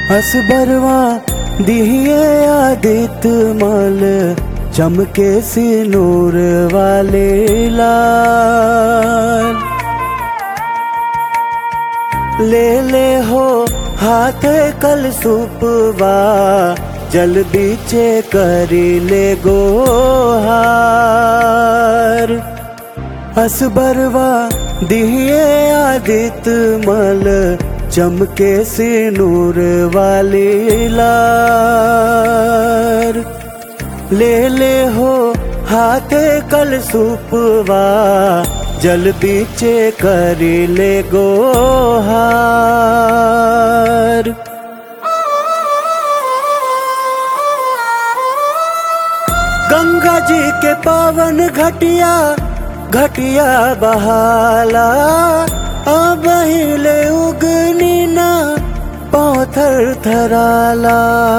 असबरवा दिए आदित मल चमके सिनूर वाले लाल ले ले हो हाथ कल सुपवा जल बीचे करी ले गोहार असबरवा दिए आदित मल चमके सिनूर वाली लार ले ले हो हाथ कल सुपवा जल बीचे करी ले गोहार गंगा जी के पावन घटिया घटिया बहाला अब हिले उगनी ना पौथर थराला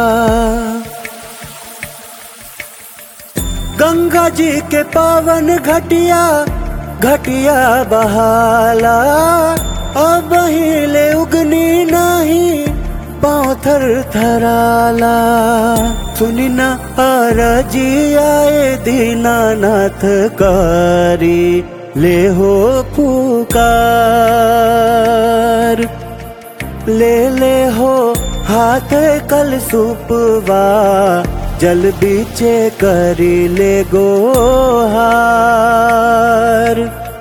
गंगा जी के पावन घटिया घटिया बहाला अब हिले उगनी नहीं पाथर थराला सुनी न अरजी आए दीनानाथ कारी ले हो पुकार ले ले हो हाथ कल सुपवा जल बीचे करी ले गोहार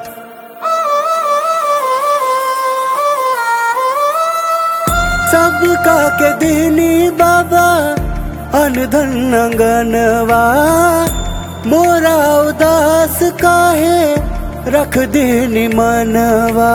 सबका के दीनी बाबा अनधन अंगनवा मोरा उदास काहे रख दीनी मनवा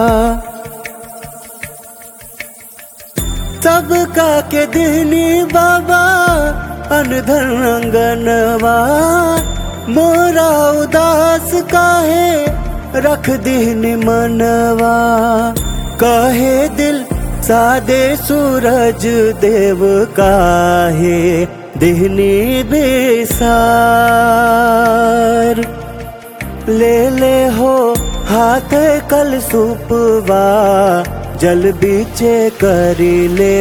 सबका के दीनी बाबा अनधन अंगनवा मोरा उदास काहे रख दीनी मनवा कहे दिल सादे सूरज देव काहे दिहनी बेसार ले ले हो हाथ कल सुपवा जल बीचे करी ले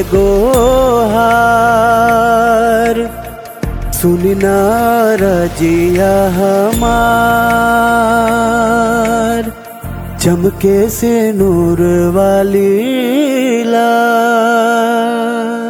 गोहार सुनना रजिया हमार चमके से नूर वाली ला